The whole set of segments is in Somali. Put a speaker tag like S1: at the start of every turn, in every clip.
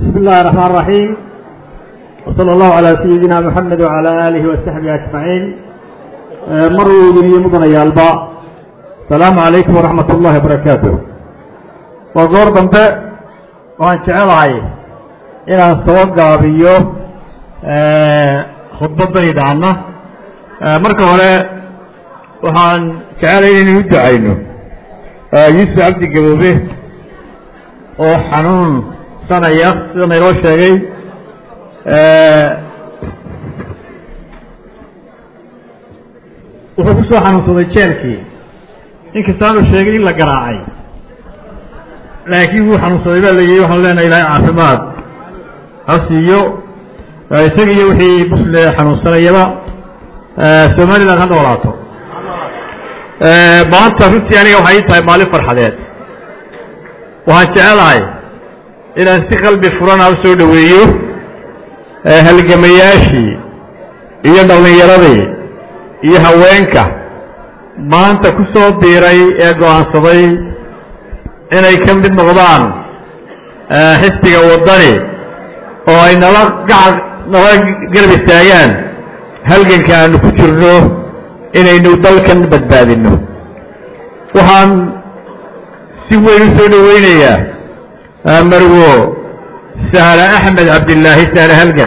S1: بسم الله الرحمن الرحيم وصلى الله على سيدنا محمد وعلى آله وصحبه أجمعين مروا إلي مدن يالبا السلام عليكم ورحمة الله وبركاته وقور دنبه وان جعلهاي إلى السوق بيو khudbadayda anna marka hore waxaan jecelahay inaynu u ducayno yuusuf cabdi gaboobe oo xanuunsanaya sida nayloo sheegay wuxuu ku soo xanuunsaday jeelkii inkastaanu sheegay in la garaacay laakiin wuu xanuunsaday baa la yihi waxaan leenahay ilaahay caafimaad ha siiyo isaga iyo wixii musle xanuunsanayaba somaliland ha noolaato maanta runtii aniga waxay ii tahay maalin farxadeed waxaan jecelahay inaan si qalbi furana u soo dhoweeyo halgamayaashii iyo dhallinyaradii iyo haweenka maanta ku soo biiray ee go-aansaday inay ka mid noqdaan xisbiga waddani oo ay nala gacan nala garab istaagaan halganka aanu ku jirno inaynu dalkan badbaadinno waxaan si weyn u soo dhoweynayaa marwo sahla axmed cabdillaahi sahla halgan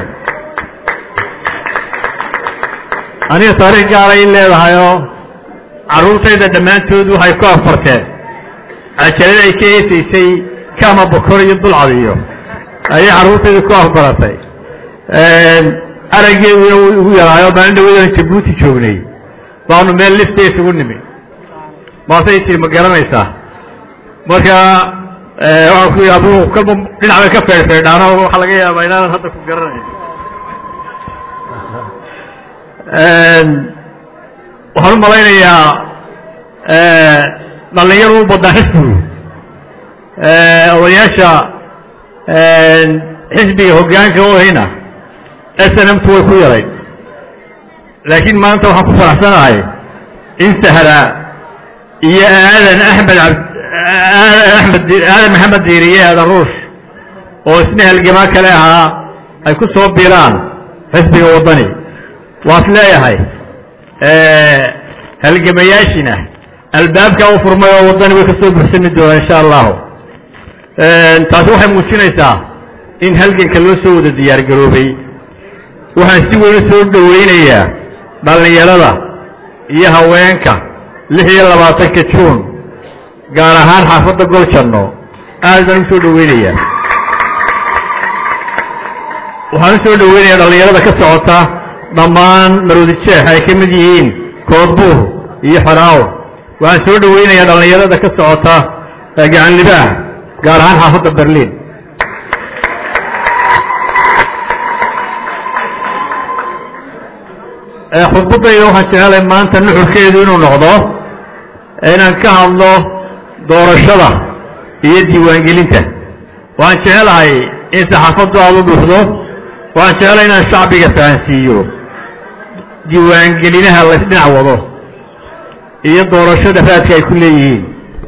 S1: aniga taariikh gaaray in leedahayoo carruurtayda dhammaantood waxay ku afarteen cajalada ay ka eesaysay kama bokor iyo dulcadiyo ayay carruurtayda ku afbaratay araggeeduna uu igu yaraayo maalin dhawadan jabuuti joognay baanu meel lifta isugu nimi maasay tiri ma garanaysaa marka waxaan ku yidhi abuu kalba dhinac bay ka feedhfeedhaano waxaa laga yaabaa inaanan hadda ku garanayn waxaan u malaynayaa dhallinyadu u badnaa xisbigu odayaasha xisbiga hoggaanka u ahayna snmtu way ku yarayd laakiin maanta waxaan ku faraxsanahay in sahla iyo aadan axmed amed aadan maxamed diiriye aadan ruush oo isna halgamaa kale ahaa ay ku soo biiraan xisbiga waddani waas leeyahay halgamayaashina albaabkaa u furmay oo waddani way ka soo buxsami doonaa insha allahu taasi waxay muujinaysaa in halganka loo soo wada diyaar garoobay waxaan si weyn u soo dhoweynayaa dhallinyarada iyo haweenka lix iyo labaatanka juun gaar ahaan xaafadda goljanno aad baan u soo dhoweynayaa waxaan u soo dhoweynayaa dhallinyarada ka socota dhammaan maroodi jeex ay ka mid yihiin koodbuur iyo xoraaw waxaan soo dhoweynayaa dhallinyarada ka socota gacanlibaah gaar ahaan xaafadda berliin khudbadayda waxaan jecelahay maanta nuxurkeedu inuu noqdo inaan ka hadlo doorashada iyo diiwaangelinta waxaan jecelahay in saxaafaddu aada u buuxdo waxaan jecelahay inaan shacbiga fahansiiyo diiwaangelinaha laysdhinac wado iyo doorashada raadka ay ku leeyihiin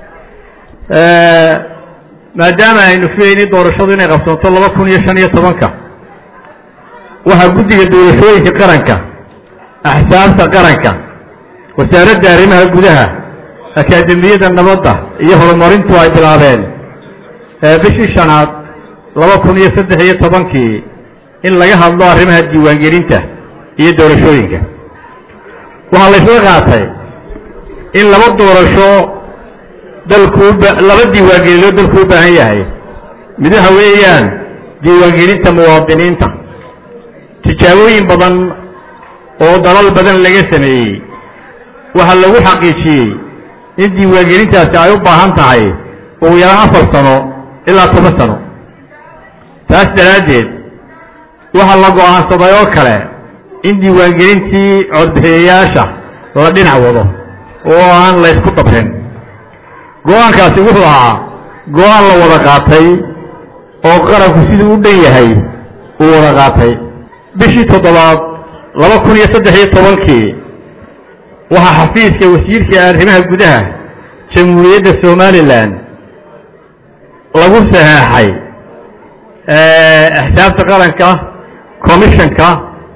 S1: maadaama aynu filaynin doorashadu inay qabsanto laba kun iyo shan iyo tobanka waxaa guddiga doorashooyinka qaranka axsaabta qaranka wasaaradda arrimaha gudaha akaademiyadda nabadda iyo horumarintu ay bilaabeen bishii shanaad laba kun iyo saddex iyo tobankii in laga hadlo arrimaha diiwaangelinta iyo doorashooyinka waxaa laysla qaatay in laba doorasho dalkuu laba diiwaangelino dalku u baahan yahay mid waxa weeyaan diiwaangelinta muwaadiniinta tijaabooyin badan oo dalal badan laga sameeyey waxaa lagu xaqiijiyey in diiwaangelintaasi ay u baahan tahay ugu yaraan afar sano ilaa toban sano taas daraaddeed waxaa la go'aansaday oo kale in diiwaangelintii codbixiyayaasha la dhinac wado oo aan la ysku dabrin go-aankaasi wuxuu ahaa go-aan la wada qaatay oo qaranku siduu u dhan yahay uu wada qaatay bishii toddobaad laba kun iyo saddex iyo tobankii waxaa xafiiska wasiirka arrimaha gudaha jamhuuriyadda somalilan lagu saxeexay axsaabta qaranka commissionka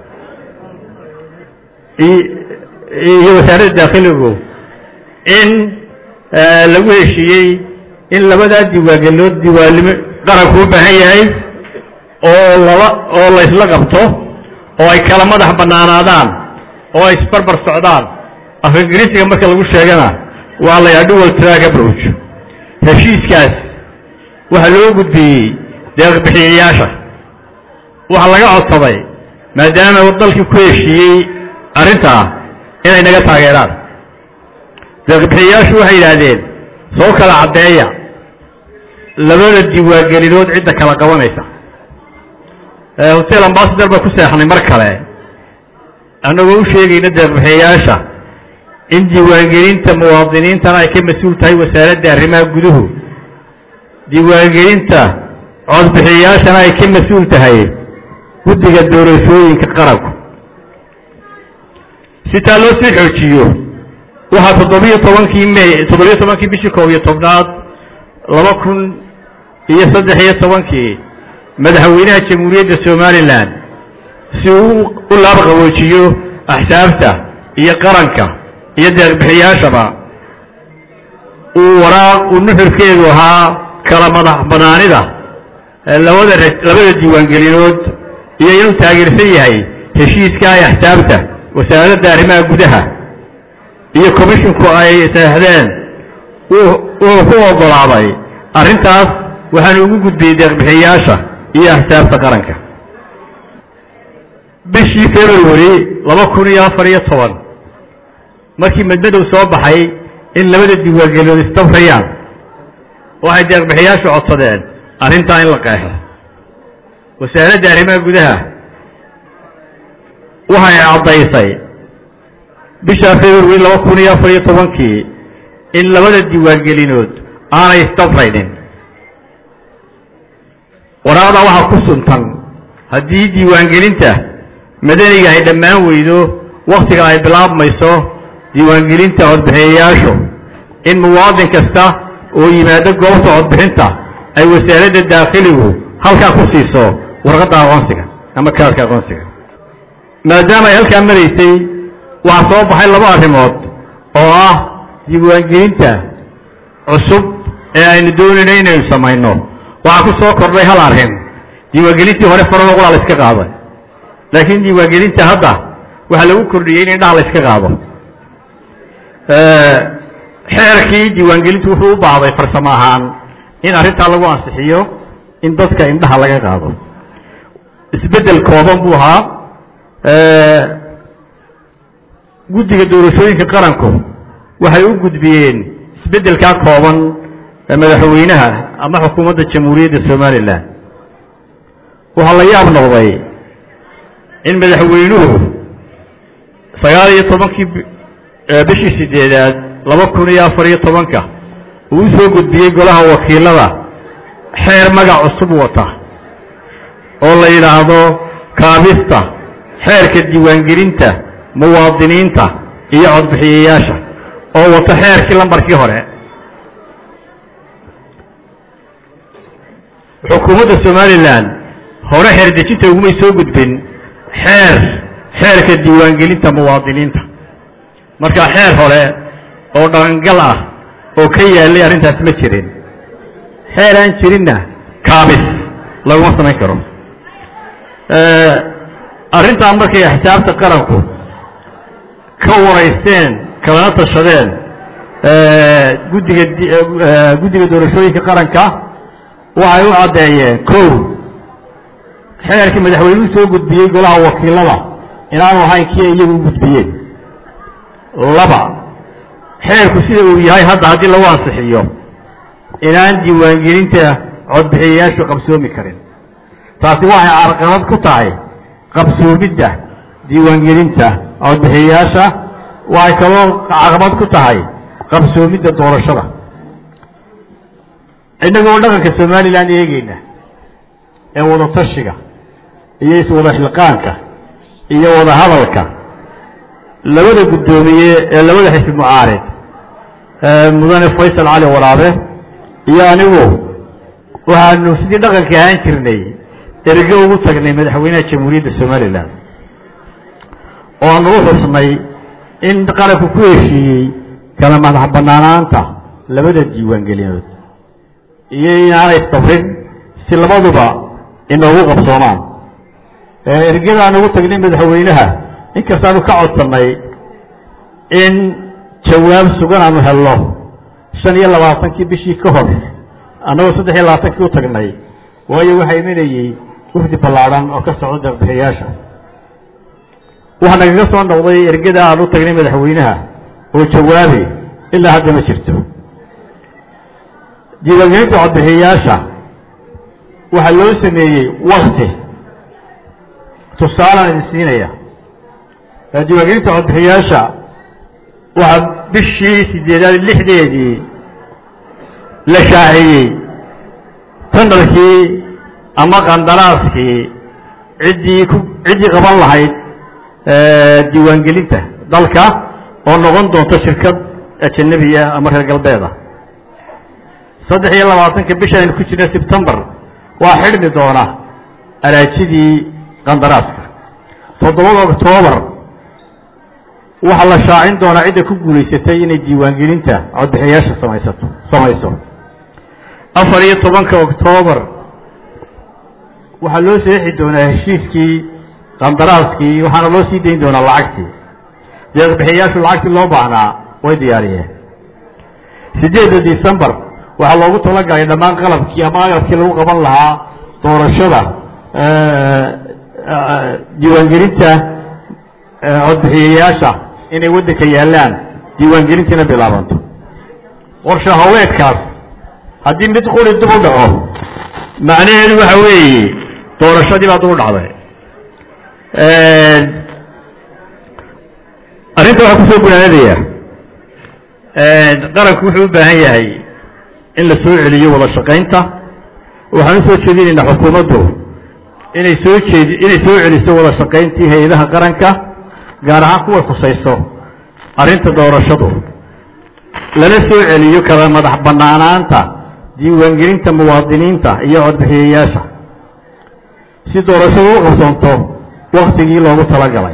S1: iyo wasaaradda daakhiligu in lagu heshiiyey in labadaa diwaangeliyood diwaanimo qaranku u baahan yahay oo laba oo la isla qabto oo ay kala madax bannaanaadaan oo ay isbarbar socdaan af ingiriisiga marka lagu sheegana waa la yaa dual track approach heshiiskaas waxaa loo gudbiyey deeqbixiyayaasha waxaa laga codsaday maadaama uu dalkii ku heshiiyey arrintaa inay naga taageeraan deeqbixiyayaashu waxay yidhaahdeen soo kala caddeeya labada diiwaangelinood cidda kala qabanaysa hotel ambasador baa ku seexnay mar kale annagoo u sheegayna deeqbixiyayaasha in diiwaangelinta muwaadiniintana ay ka mas-uul tahay wasaaradda arrimaha guduhu diiwaangelinta codbixiyayaashana ay ka mas-uul tahay guddiga doorashooyinka qaranku si taa loo sii xoojiyo waxaa toddobiyo tobankii may toddobiyo tobankii bishii koob iyo tobnaad laba kun iyo saddex iyo tobankii madaxweynaha jamhuuriyadda somalilan si uu u laabqaboojiyo axsaabta iyo qaranka iyo deeqbixiyaashaba uu waraaq uu nuxurkeedu ahaa kala madax banaanida labada labada diiwaangelinood iyo inuu taageersan yahay heshiiska ay axsaabta wasaaradda arrimaha gudaha iyo commisshinku ay saexdeen wuxuu ku oggolaaday arrintaas waxaanu ugu gudbiyey deeqbixiyayaasha iyo axsaabta qaranka bishii february laba kun iyo afar iyo toban markii madmadow soo baxay in labada diiwaangelinood isdafrayaan waxay deeqbixiyaashu codsadeen arrintaa in la qeexo wasaaradda arrimaha gudaha waxay caddaysay bisha february laba kun iyo afar iyo tobankii in labada diiwaangelinood aanay isdafraynin waraaqdaa waxaa ku suntan haddii diiwaangelinta madaniga ay dhammaan weydo wakhtiga ay bilaabmayso diiwaangelinta codbixiyayaashu in muwaadin kasta oo yimaado goobta codbixinta ay wasaaradda daakhiligu halkaa ku siiso warqadda aqoonsiga ama kaarka aqoonsiga maadaama ay halkaa maraysay waxaa soo baxay laba arrimood oo ah diiwaangelinta cusub ee aynu doonayno inaynu samayno waxaa ku soo kordhay hal arrin diiwaangelintii hore farada qulaa la iska qaaday laakiin diiwaangelinta hadda waxaa lagu kordhiyey in indhaha la iska qaado xeerkii diiwaangelintu wuxuu u baahday farsamo ahaan in arrintaa lagu ansixiyo in dadka indhaha laga qaado isbeddel kooban buu ahaa guddiga doorashooyinka qaranku waxay u gudbiyeen isbeddelkaa kooban madaxweynaha ama xukuumadda jamhuuriyadda somalilan waxaa la yaab noqday in madaxweynuhu sagaal iyo tobankii bishii sideedaad laba kun iyo afar iyo tobanka uu u soo gudbiyey golaha wakiilada xeer magac cusub wata oo la yidhaahdo kaabista xeerka diiwaangelinta muwaadiniinta iyo codbixiyayaasha oo wata xeerkii lambarkii hore xukuumadda somalilan hore xeer dejinta ugumay soo gudbin xeer xeerka diiwaangelinta muwaadiniinta marka xeer hore oo dhaqangal ah oo ka yaalay arrintaas ma jirin xeer aan jirinna kaabis laguma samayn karo arrintaa markay axsaabta qaranku ka waraysteen kalana tashadeen guddiga guddiga doorashooyinka qaranka waxay u caddeeyeen kow xeerkii madaxweynuhu soo gudbiyey golaha wakiilada inaanu ahayn kii iyagu u gudbiyeen laba xeerku sida uu yahay hadda haddii lagu ansixiyo inaan diiwaangelinta codbixiyayaashu qabsoomi karin taasi waxay carqalad ku tahay qabsoomidda diiwaangelinta codbixiyayaasha waxay kaloo caqabad ku tahay qabsoomidda doorashada innagoo dhaqanka somalilan eegeyna ee wada tashiga iyo iswada xilqaanka iyo wada hadalka labada guddoomiye ee labada xisbi mucaarid mudane faysal cali waraabe iyo anigu waxaanu sidii dhaqanka ahaan jirnay erge ugu tagnay madaxweynaha jamhuuriyadda somalilan oo aan ugu xusnay in qaranku ku heshiiyey kala madax banaanaanta labada diiwaangelinood iyo inaanay sabrin si labaduba inoogu qabsoomaan ergadaan ugu tagnay madaxweynaha inkastaanu ka codsannay in jawaab sugan aanu helno shan iyo labaatankii bishii ka hor annagoo saddex iyo labaatankii u tagnay waayo waxaa imanayey wafdi ballaadhan oo ka socda deeqbixiyaasha waxaa nagaga soo noqday ergada aan u tagnay madaxweynaha oo jawaabi ilaa hadda ma jirto diiwaangelinta codbixiyayaasha waxaa loo sameeyey wakti tusaalaan idin siinaya diiwaangelinta codbixiyaasha waxaa bishii sideedaad lixdeedii la shaaciyey tandarkii ama qandaraaskii ciddii ku ciddii qaban lahayd diiwaangelinta dalka oo noqon doonto shirkad ajanabiya ama reer galbeeda saddex iyo labaatanka bisha aynu ku jirna sebtembar waa xidhmi doona araajidii qandaraaska toddobada oktoobar waxaa la shaacin doonaa cidda ku guulaysatay inay diiwaangelinta codbixiyaasha samaysato samayso afar iyo tobanka oktoobar waxaa loo seexi doonaa heshiiskii qandaraaskii waxaana loo sii dayn doonaa lacagtii deeqbixiyayaashu lacagtii loo baahnaa way diyaariyeen sideedda decembar waxaa loogu talagalay dhammaan qalabkii ama agabkii lagu qaban lahaa doorashada diiwaangelinta codbixiyayaasha inay waddanka yaallaan diiwaangelintiina bilaabanto qorshe hawleedkaas haddii mid quri dib u dhaco macnaheedu waxa weeye doorashadii baa dib u dhacday arrinta waxaa kusoo gunaanadaya qaranku wuxuu u baahan yahay in la soo celiyo wada shaqaynta waxaan usoo jeedinaynaa xukuumaddu inay soo jeedi inay soo celiso wada shaqayntii hay-adaha qaranka gaar ahaan kuway khusayso arrinta doorashadu lana soo celiyo kala madax banaanaanta diiwaangelinta muwaadiniinta iyo codbixiyayaasha si doorashadu u qabsanto waktigii loogu talagalay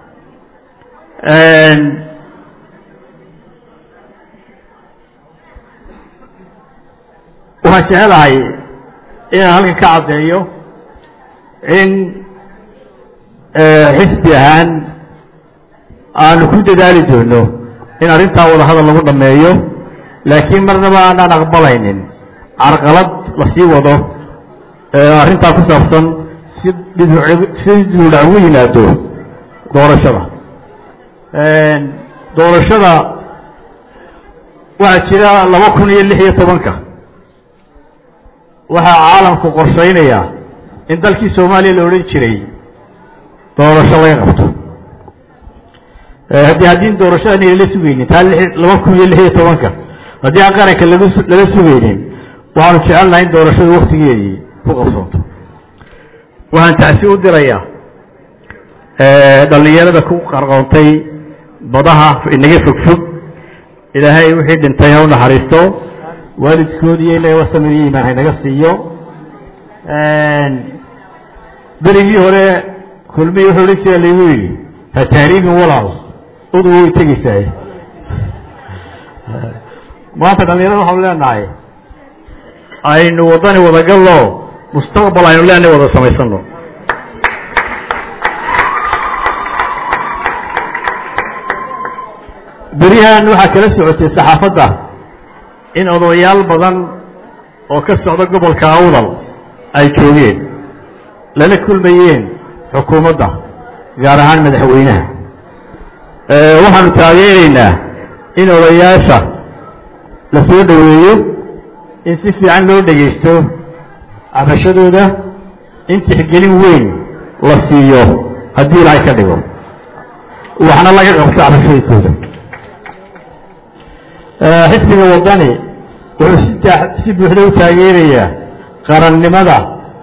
S1: waxaan jecelahay inaan halkan ka caddeeyo in xisbi ahaan aanu ku dadaali doono in arrintaa wadahadal lagu dhameeyo laakiin marnaba aanaan aqbalaynin carqalad lasii wado arrintaa ku saabsan si si duudhac ugu yimaado doorashada doorashada waxaa jira laba kun iyo lix iyo tobanka waxaa caalamku qorshaynaya in dalkii soomaaliya la odhan jiray doorasho laga qabto haddii haddii doorasho aan lala sugaynin taa laba kun iyo lix iyo tobanka haddii aan qaranka lagu lala sugaynin waxaanu jecelnahay in doorashadu waktigeedii ku qabsoonto waxaan tacsi u dirayaa dhallinyarada ku qarqoontay badaha inaga fogfog ilaahay wixii dhintay ha u naxariisto waalidkoodiiyo ilahay wasamiriyo imaan haynaga siiyo berigii hore kulmihii wuxuu odhan jira laygu yidhi ha taariibin walaal udu way tegeysaay maanta dhalinyarada waxaanu leenahay aynu waddani wadagallo mustaqbal aynu leenahay wada samaysano beryahan waxaa kala socotay saxaafadda in odayaal badan oo ka socda gobolka awdal ay joogeen lala kulmayeen xukuumadda gaar ahaan madaxweynaha waxaanu taageeraynaa in odayaasha la soo dhoweeyo in si fiican loo dhegaysto cabashadooda in tixgelin weyn la siiyo haddii ilaahay ka dhigo waxna laga qabto cabashadiisooda xisbiga waddani wuxuu si si buuxda u taageerayaa qarannimada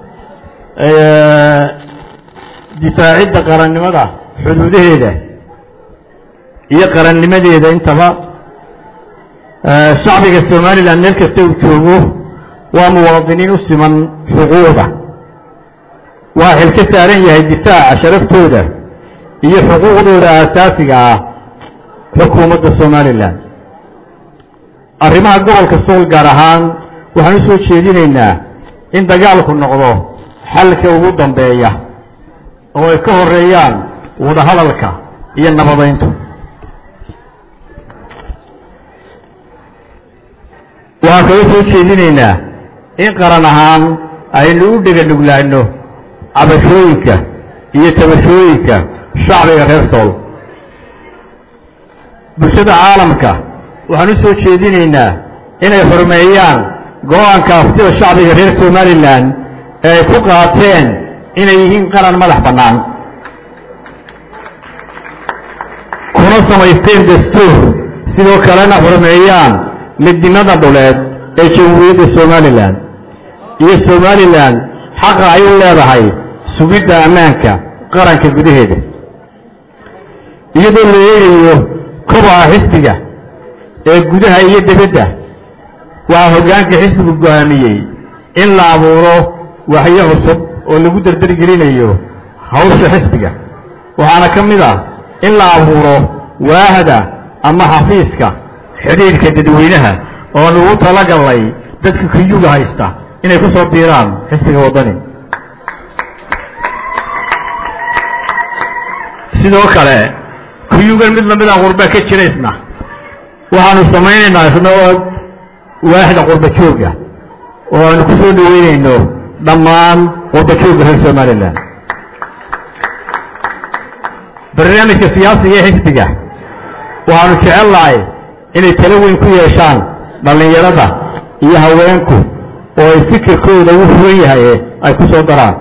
S1: difaacidda qarannimada xuduudaheeda iyo qarannimadeeda intaba shacbiga somalilan meel kasta uu joogo waa muwaadiniin u siman xuquuqda waa xil ka saaran yahay difaaca sharaftooda iyo xuquuqdooda aasaasiga ah xukuumadda somalilan arrimaha gobolka sool gaar ahaan waxaan u soo jeedinaynaa in dagaalku noqdo xalka ugu dambeeya oo ay ka horeeyaan wadahadalka iyo nabadayntu waxaan kaga soo jeedinaynaa in qaran ahaan aynu u dhega nuglaano cabashooyinka iyo tabashooyinka shacbiga reer sool bulshada caalamka waxaan u soo jeedinaynaa inay xurmeeyaan go-aanka aftida shacbiga reer somalilan ee ay ku qaateen inay yihiin qaran madax bannaan kuna samaysteen dastuur sidoo kalena xurmeeyaan midnimada dhuleed ee jamhuuriyadda somalilan iyo somalilan xaqa ay u leedahay sugidda ammaanka qaranka gudaheeda iyadoo la eegayo kobaca xisbiga ee gudaha iyo dibadda waxaa hoggaanka xisbigu go'aamiyey in la abuuro waxyo cusub oo lagu dardargelinayo hawsha xisbiga waxaana ka mid ah in la abuuro waahda ama xafiiska xidhiidhka dadweynaha oo lagu talagalnay dadka kuyuga haysta inay ku soo biiraan xisbiga waddani sidoo kale kuyugan mid lamida qurba ka jira isna waxaanu samaynaynaa isna oo waaxda qurba jooga oo aanu ku soo dhaweynayno dhammaan qurba jooga reer somalilan barnaamijka siyaasiga ee xisbiga waxaanu jecel lahay inay talo weyn ku yeeshaan dhallinyarada iyo haweenku oo ay fikirkooda u furan yahay ay ku soo daraan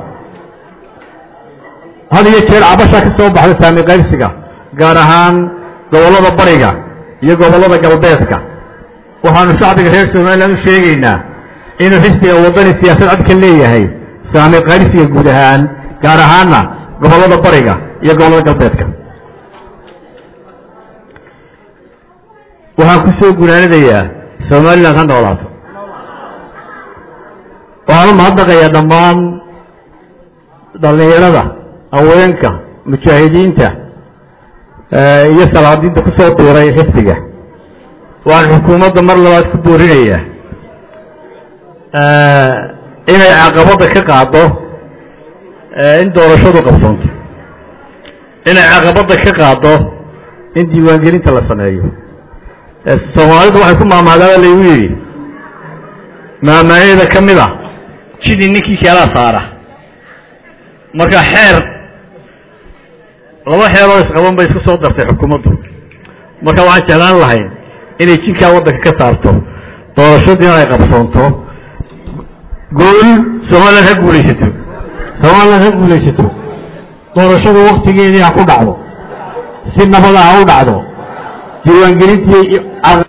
S1: had iyo jeer cabasha ka soo baxda saami qaybsiga gaar ahaan gobollada bariga iyo gobollada galbeedka waxaanu shacbiga reer somalilan u sheegaynaa inuu xisbiga waddani siyaasad cad ka leeyahay saami qaybsiga guud ahaan gaar ahaanna gobollada bariga iyo gobollada galbeedka waxaan ku soo gunaanadayaa somalilan ha noolaato waxaan u mahadnaqayaa dhammaan dhallinyarada haweenka mujaahidiinta iyo salaadiinta ku soo biiray xisbiga waxaan xukuumadda mar labaad ku boorinayaa inay caqabadda ka qaado in doorashadu qabsoonto inay caqabadda ka qaado in diiwaangelinta la sameeyo soomaalidu waxay ku maamaadaaba laygu yidhi maamaayada ka mid a jidii ninkii keelaa saara marka xeer laba xeeroo isqaban bay isku soo dartay xukuumaddu marka waxaan jeclaan lahayn inay jinkaa waddanka ka saarto doorashadiina ay qabsoonto guul somalilan ha guulaysato somalilan ha guulaysato doorashadu waktigeedii ha ku dhacdo si nabada ha u dhacdo diiwaangelintii